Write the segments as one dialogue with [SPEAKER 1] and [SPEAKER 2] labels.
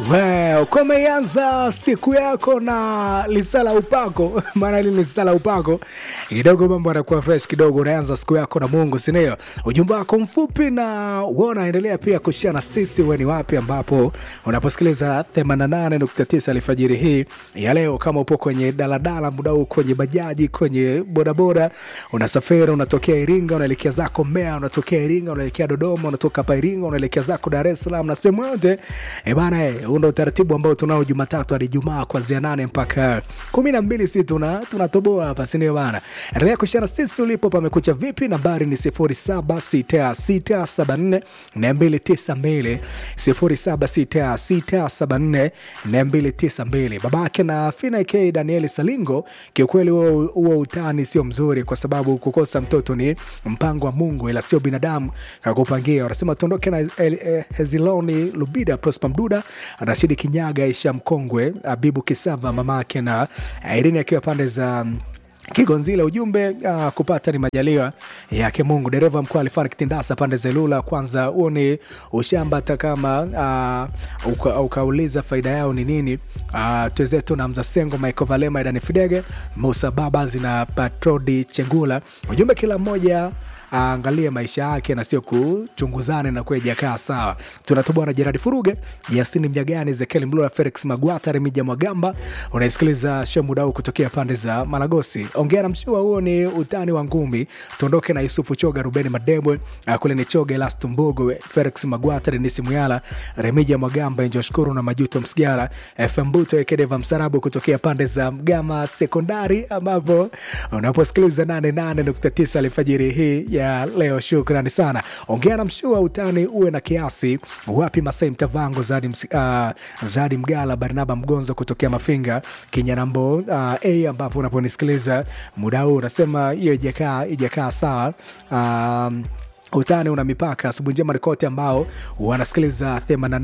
[SPEAKER 1] Well, kumeanza siku yako na lisala upako maana hili lisala upako kidogo, mambo yanakuwa fresh kidogo. Unaanza siku yako na Mungu, si ndio? Ujumbe wako mfupi na uona, endelea pia kushare na sisi, wewe ni wapi ambapo unaposikiliza 88.9 alfajiri hii ya leo. Kama upo kwenye daladala muda huu, kwenye bajaji, kwenye bodaboda, unasafiri, unatokea Iringa unaelekea zako Mbeya, unatokea Iringa unaelekea Dodoma, unatoka hapa Iringa unaelekea zako Dar es Salaam na sehemu yote eh bana, eh, huu ndo utaratibu ambao tunao Jumatatu hadi Jumaa kuanzia nane mpaka kumi na mbili si tuna tunatoboa hapa, si ndio bana? Endelea kushana sisi ulipo, pamekucha vipi? Nambari ni sifuri saba sita sita saba nne na mbili tisa mbili sifuri saba sita sita saba nne na mbili tisa mbili. Babake na Fina K Danieli Salingo, kiukweli huo huo utani sio mzuri, kwa sababu kukosa mtoto ni mpango wa Mungu, ila sio binadamu kakupangia. Wanasema tuondoke na El- eh, Heziloni Lubida, Prosper Mduda, Rashidi Kinyaga, Isha Mkongwe, Abibu Kisava, mamake na Irene akiwa pande za mm, Kigonzile. Ujumbe uh, kupata ni majaliwa yake Mungu. Dereva mkuu alifanya kitindasa pande za Ilula. Kwanza huo ni ushamba, hata kama uh, uka, ukauliza faida yao ni nini. Uh, twezetu na Mzasengo, Michael Valema, Idani Fidege, Musa Babas na Patrodi Chengula. Ujumbe kila mmoja aangalie maisha yake na sio kuchunguzane na kuwa ijakaa sawa. Tunatoboa na Jeradi Furuge, Yastini Mjagani, Ezekiel Mlula, Felix Magwata, Remija Mwagamba. Unaisikiliza Shemudau kutokea pande za Malagosi. Ongea na mshua, huo ni utani wa ngumi. Tuondoke na Yusufu Choga, Rubeni Madebwe, uh, kule ni Choga, Elas Mbogo, Felix Magwata, Denisi Muyala, Remija Mwagamba, Njoshukuru na Majuto Msigara, FM Buto, Ekedeva Msarabu kutokea pande za Mgama Sekondari, ambapo unaposikiliza 88.9 alfajiri hii ya leo. Shukrani sana. Ongea na mshua, utani uwe na kiasi. Wapi Masai Mtavango, Zadi, Ms- uh, Zadi Mgala, Barnaba Mgonzo kutokea Mafinga, Kinyanambo uh, a ambapo unaponisikiliza muda huu unasema hiyo ijakaa ijakaa sawa. um, utani una mipaka. Asubuhi njema rikote ambao wanasikiliza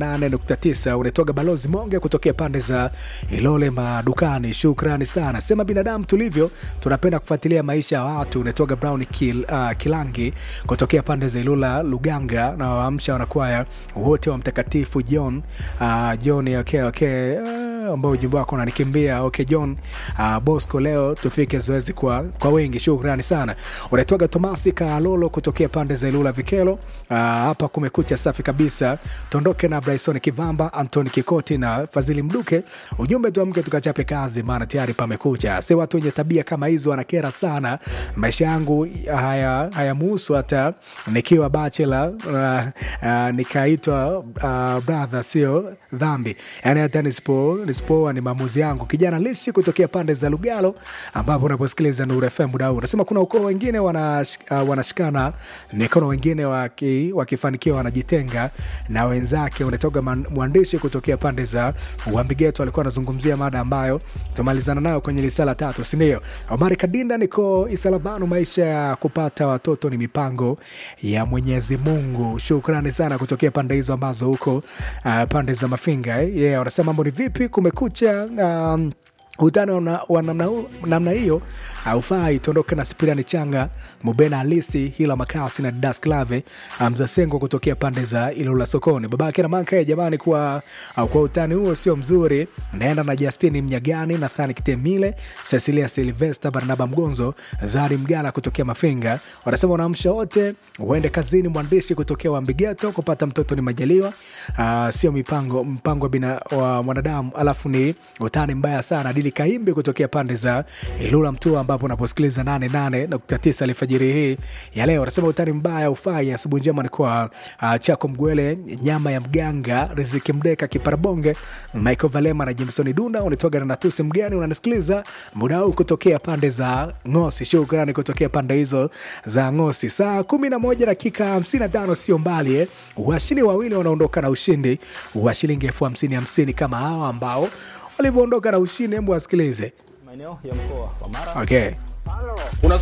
[SPEAKER 1] 88.9 unatoga balozi Monge kutokea pande za Ilole madukani. Shukrani sana. Sema binadamu tulivyo, tunapenda kufuatilia maisha ya watu. Unatoga Brown Kil, uh, Kilangi kutokea pande za Ilula Luganga na waamsha wanakwaya wote wa Mtakatifu John uh, John okay, okay. Uh, ambao ujumbe wako unanikimbia okay, John uh, Bosco, leo tufike zoezi kwa, kwa wengi. Shukrani sana. Unaitwaga Tomasi Kalolo kutokea pande za Ilula Vikelo. Ah, hapa kumekucha safi kabisa. Tuondoke na Bryson Kivamba, Antoni Kikoti na Fadhili Mduke. Ujumbe tuamke tukachape kazi, maana tayari pamekucha. Si watu wenye tabia kama hizo wanakera sana. Maisha yangu haya hayamuhusu hata nikiwa bachelor uh, uh, nikaitwa uh, brother, sio dhambi. Yani hata nisipo nisipooa ni maamuzi yangu. Kijana lishi kutokea pande za Lugalo, ambapo unaposikiliza Nuru FM muda huu unasema kuna ukoo wengine wanash, uh, wanashikana mikono, wengine waki, wakifanikiwa wanajitenga na wenzake. Unatoka man- mwandishi kutokea pande za Uambigeto alikuwa anazungumzia mada ambayo tumalizana nayo kwenye lisala tatu, si ndio? Omari Kadinda, niko Isalabanu. Maisha ya kupata watoto ni mipango ya Mwenyezi Mungu. Shukrani sana kutokea pande hizo ambazo huko uh, pande za Mafinga eh? Yeah, wanasema mambo ni vipi? Kumekucha um, utani wa wa namna hu- namna hiyo haufai. Tuondoke na Spiriani Changa, Mubena Halisi, Hila Makasi na Das Clave Mzasengo kutokea pande za Ilula sokoni. Babake na manka jamani, kwa, kwa utani huo sio mzuri. Naenda na Justini Mnyagani, Nathani Kitemile, Cecilia Silvesta, Barnaba Mgonzo, Zari Mgala kutokea Mafinga. Wanasema wanaamsha wote uende kazini. Mwandishi kutokea Wambigeto, kupata mtoto ni majaliwa, uh, sio mipango mpango wa bina, wa mwanadamu, alafu ni utani mbaya sana. Dili Kaimbi kutokea pande za Ilula Mtua, ambapo unaposikiliza 88.9 alfajiri hii ya leo, anasema utani mbaya ufai. Asubuhi njema ni kwa uh, Chako Mgwele, nyama ya mganga, Riziki Mdeka, Kiparabonge, Michael Valema na Jimsoni Dunda. Unatoka na Natusi Mgani, unanisikiliza muda huu kutokea pande za Ngosi. Shukrani kutokea pande hizo za Ngosi. Saa 11 dakika 55, sio mbali eh. Washindi wawili wanaondoka na ushindi wa shilingi elfu hamsini hamsini kama hawa ambao walivyoondoka na ushindi. Hebu wasikilize.
[SPEAKER 2] maeneo ya mkoa wa Mara
[SPEAKER 1] Okay.